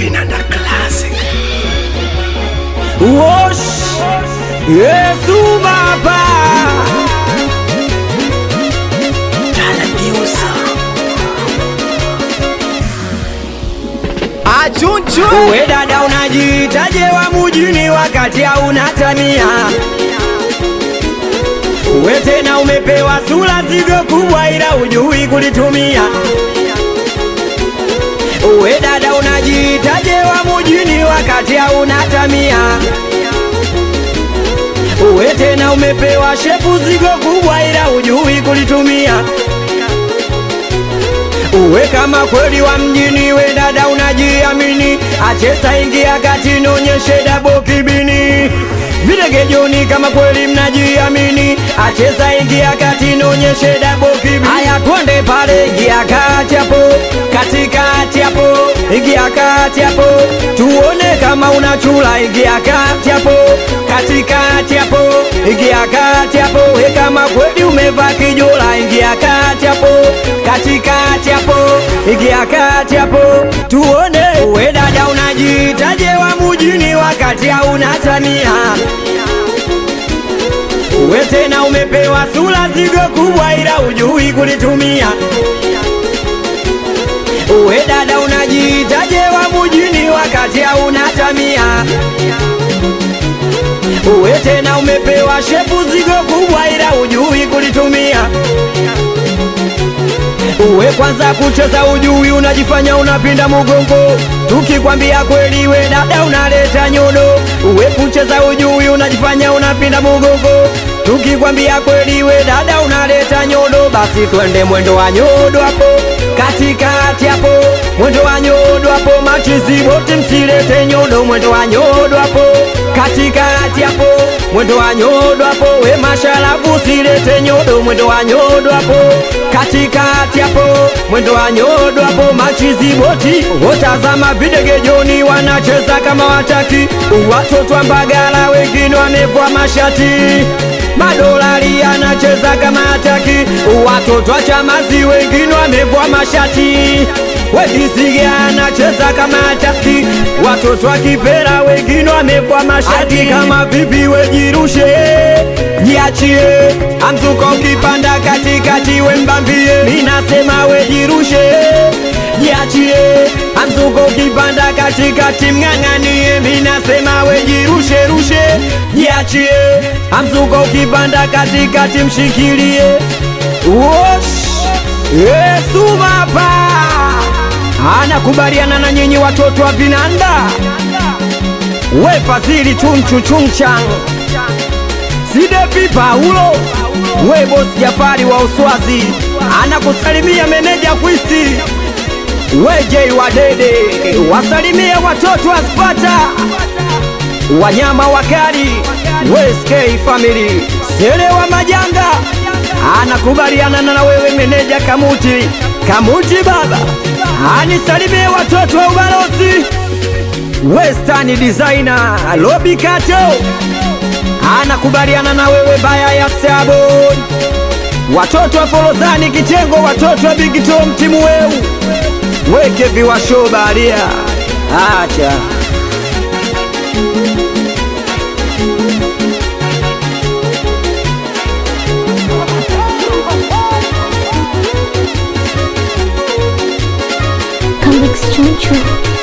Vinanda Classic. Wosh Yesu Baba Achunchu. Uwe dada unajiitaje wa mujini wakati hauna tamia Uwe tena umepewa sura zigo kubwa ila ujui kulitumia Uwe dada unajiitaje wa mujini wakati hauna tamia Uwe tena umepewa shepu zigo kubwa ila ujui kulitumia Uwe kama kweli wa mjini, we dada unajiamini, achesa ingia kati, nonyeshe dabo kibini. Vilegejoni kama kweli mnajiamini, achesa ingia kati, nonyeshe dabo kibini. Haya twende pale, ingia kati hapo, katikati hapo, ingia kati hapo, tuone kama unachula, ingia kati hapo, katikati hapo, ingia kati hapo, we kama kweli umevaa kijola, ingia kati hapo, katikati hapo, ingia kati hapo, tuone we dada unajiitaje wa mujini wakati hauna tamia we tena umepewa sura zigo kubwa ila ujui kulitumia we dada unajiitaje wa mujini wakati hauna tamia we tena umepewa shepu zigo kubwa ila ujui kulitumia Uwe kwanza kucheza ujui, unajifanya unapinda mugongo. Tukikwambia kweli, we dada unaleta nyodo. Uwe kucheza ujui, unajifanya unapinda mugongo. Tukikwambia kweli, we dada unaleta nyodo. Basi twende mwendo wa nyodo hapo katikati hapo, mwendo wa nyodo hapo. Machizi wote msilete nyodo, mwendo wa nyodo hapo katikati hapo, mwendo wa nyodo hapo. We masharabu silete nyodo, mwendo wa nyodo hapo katikati hapo, mwendo wa nyodo hapo. Machizi boti wotazama videgejoni, wanacheza kama wataki. Watoto wa Mbagala wengine wamevua mashati madolari anacheza kama hataki. Watoto wa Chamazi wengine wamevua mashati Wedisiga anacheza kama hataki. Watoto wa Kipera wengine wamevua mashati kama vipi, wejirushe jiachie, amzuko ukipanda katikati wembambie, minasema wejirushe jiachie, amzuko ukipanda katikati mng'ang'anie, minasema wejirushe rushe jiachie, amzuko ukipanda katikati mshikilie. Wosh Yesu Baba anakubaliana na nyinyi watoto wa Vinanda, we Fadhili chunchu chunchang Sidepi Paulo, we bosi Jafari wa Uswazi anakusalimia meneja Kwisti, we Jei wa Dede wasalimie watoto wa Spata, wanyama wakali, we SK family Sele wa Majanga anakubaliana na wewe meneja Kamuti, Kamuti baba anisalimie watoto wa ubalozi Western designer Lobi Kato anakubaliana na wewe baya ya Sabon, watoto wa Forozani Kitengo, watoto wa Big Tom timu weu weke viwasho baharia acha Come Chunchu.